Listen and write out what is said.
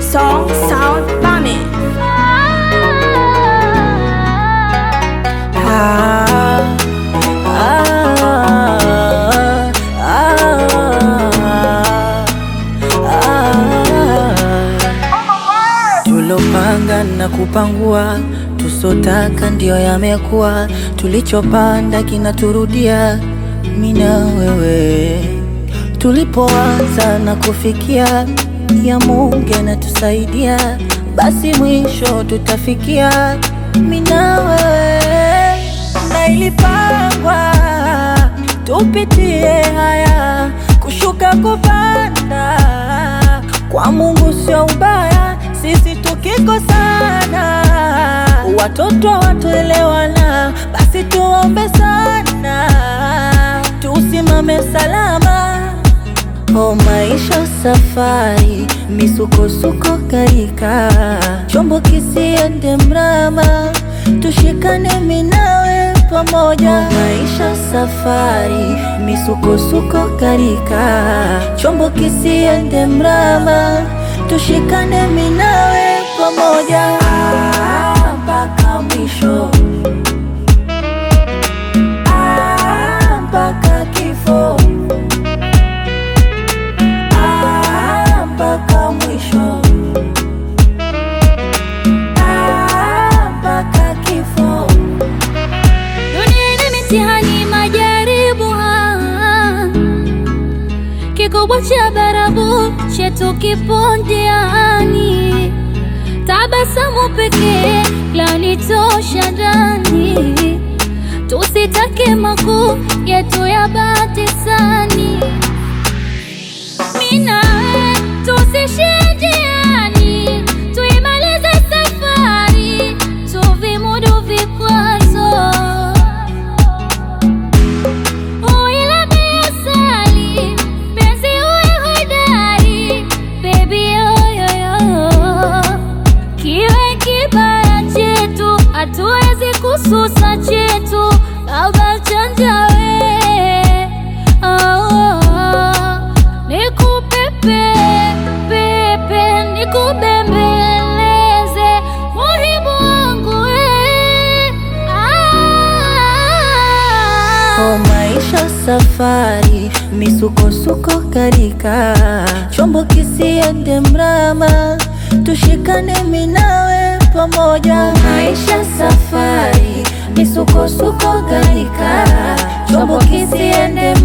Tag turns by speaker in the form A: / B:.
A: Song Sound Bami.
B: Ah, ah, ah. Tulopanga na kupangua, tusotaka ndio yamekuwa, tulichopanda kinaturudia, mina wewe tulipoanza na kufikia, ya Mungu anatusaidia, basi mwisho tutafikia, mina wewe na ilipangwa tupitie haya, kushuka kupanda kwa Mungu sio ubaya, sisi tukikosana, watoto watuelewana, basi tuombe sana, tusimame salama. O maisha safari, misukosuko karika, chombo kisiende mrama, tushikane minawe pamoja. O maisha safari, misukosuko karika, chombo kisiende mrama, tushikane minawe pamoja Ah, mpaka mwisho Ah, mpaka kifo Ah, mpaka mwisho Ah, mpaka kifo
C: Dunia ina mitihani, majaribu, ah. kikubwa cha barabu chetu kipo njiani, tabasamu pekee lanitosha ndani, tusitake makuu yetu ya batisani, mina tusishindiani, tuimalize safari, tuvimudu vikwazo Uila asali, penzi uwe hodari, baby yoyoyo. Kiwe kibaya chetu, hatuwezi kususa chetu, baba chanja we. Oh, oh. Nikupepe, pepe, nikubembeleze, muhibu wangu we.
B: O
C: Ah.
B: maisha safari, misukosuko karika, chombo kisiende mrama, tushikane minawe pamoja. O maisha safari, misukosuko karika, chombo kisiende